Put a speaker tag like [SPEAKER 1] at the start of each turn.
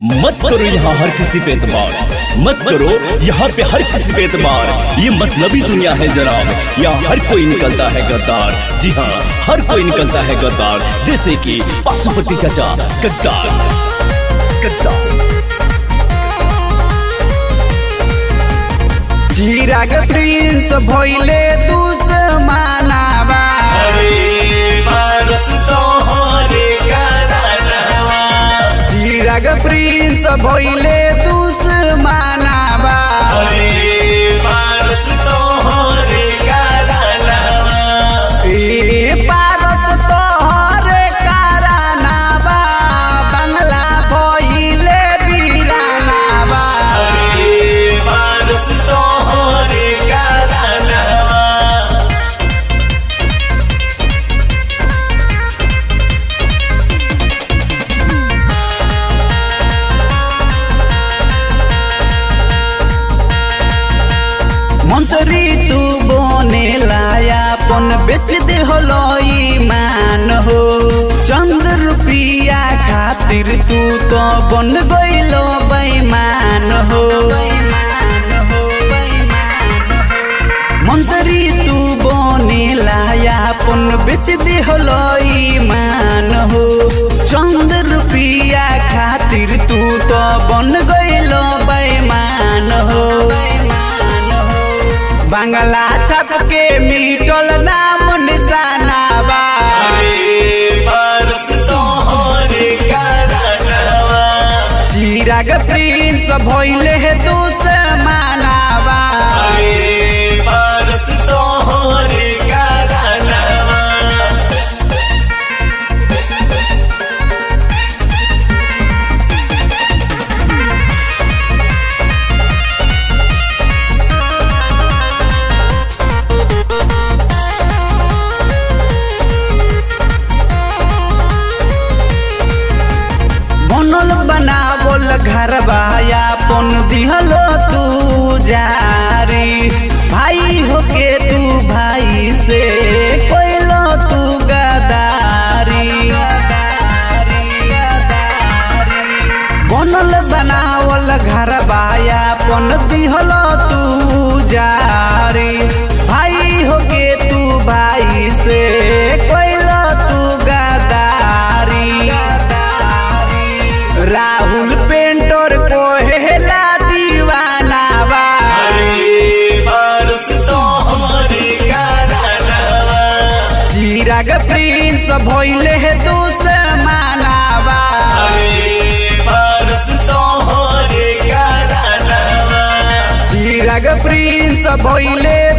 [SPEAKER 1] मत करो यहाँ हर किसी पे एतबार मत करो यहाँ पे हर किसी पे एतबार ये मतलबी दुनिया है जनाब यहाँ हर कोई निकलता है गद्दार जी हाँ हर कोई निकलता है गद्दार जैसे कि पाशुपति चाचा गद्दार गद्दार
[SPEAKER 2] चिराग प्रिंस भइले दुश्मनावा चिराग प्रिंस भइले दुश्मनावा ए पारस तोहरे कारनावा बंगला भइले वीरानावा मंत्री तू बने लाया पन बेच दे होलो ईमान हो चंद रुपया खातिर तू तो बन गइलो बेईमान हो मंत्री तू बने लाया पन बेच दे होलो ईमान हो चंद रुपया खातिर तू तो बन गइलो बेईमान हो बांग्ला छप के मिटल नाम निशानावा चिराग प्रिंस भइले हे दुश्मनावा बनल बनावल घर अपन दिहलो तू जारी भाई होके तू भाई से कोइलो तू गदारी बनल बनावल घर अपन दिहलो तू जारी भाई होके तू भाई से कोइलो तू गदारी राहुल पेंटर को हेला दीवाना बा चिराग प्रिंस भइले हे दुश्मनावा चिराग प्रिंस भइले